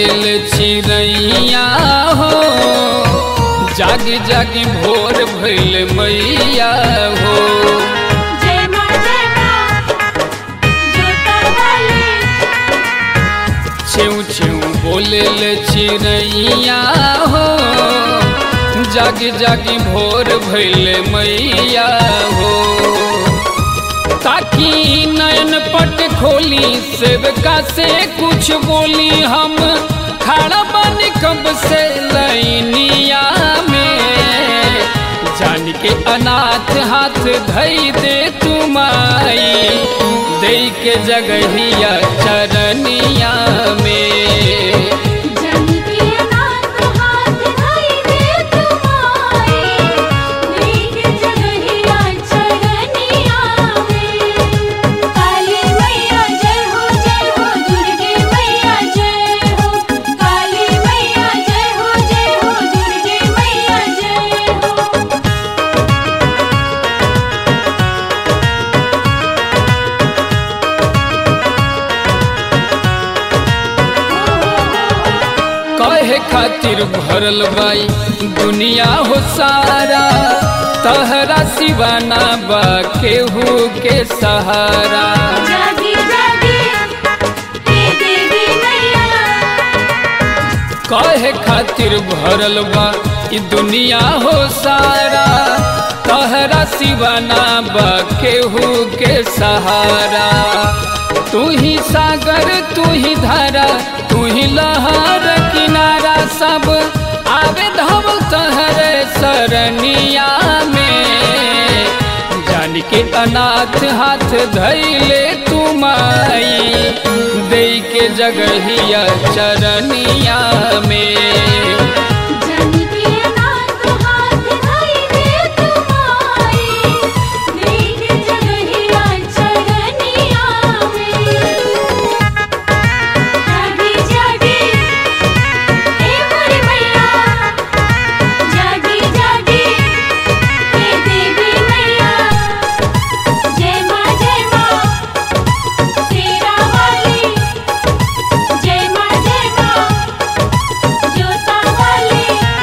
बोले चिड़ैया हो जाग जाग भोर भइल मैया हो जय मां जय मां जोता वाली छेउ छेउ बोले चिड़ैया हो जाग जाग भोर भइल मैया हो ताकि नयन पट खोली सेवका से कुछ बोली हम खड़ा बन कब से लैनिया में जान के अनाथ हाथ धई दे तुमाई दे के जगहिया चरनिया में जन के अनाथ हाथ धई दे तुम्हारी देख जगहिया चरनिया में काली मैया जय हो जय हो दुर्गे मैया जय हो काली मैया जय हो जय हो दुर्गे मैया जय हो कहे खातिर भरल बाई दुनिया हो सारा तहरा सिवाना बा केहू के सहारा जागी जागी हे देवी मैया कहे खातिर भरल बा ई दुनिया हो सारा तहरा सिवाना बा केहू के सहारा तू ही सागर तू ही धारा तू ही लहर किनारा सब आवे धवल तहरे सरनिया में जान के अनाथ हाथ धैले तुमाई दे के जगहिया चरनिया में जन के अनाथ हाथ धई दे तुम्हारी देख जगहिया चरनिया में जागी जागी हे मोरी मैया जागी जागी हे देवी मैया जय मां जय मां शेरा वाली जय मां जय मां जोता वाली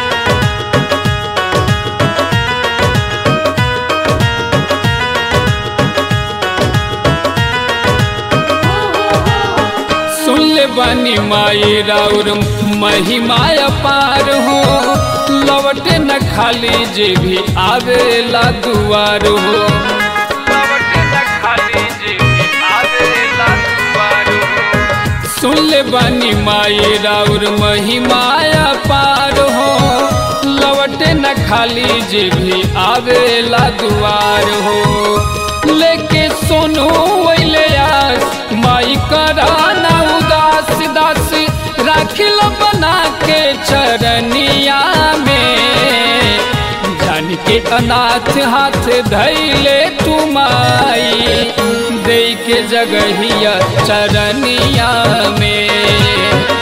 सुन ले बानी माई राउर महिमा अपार हो लवटे न खाली जे भी आवेला दुआर हो लवटे न खाली जे भी आवेला दुआर हो सुन ले बानी माई राउर महिमा अपार हो लवटे न खाली जे भी आवेला दुआर हो लेके सोनू वैले आस माई कराना उदास दास राखिल बना के चरनिया में जान के अनाथ हाथ धैले तुमाई दे के जगहिया चरनिया में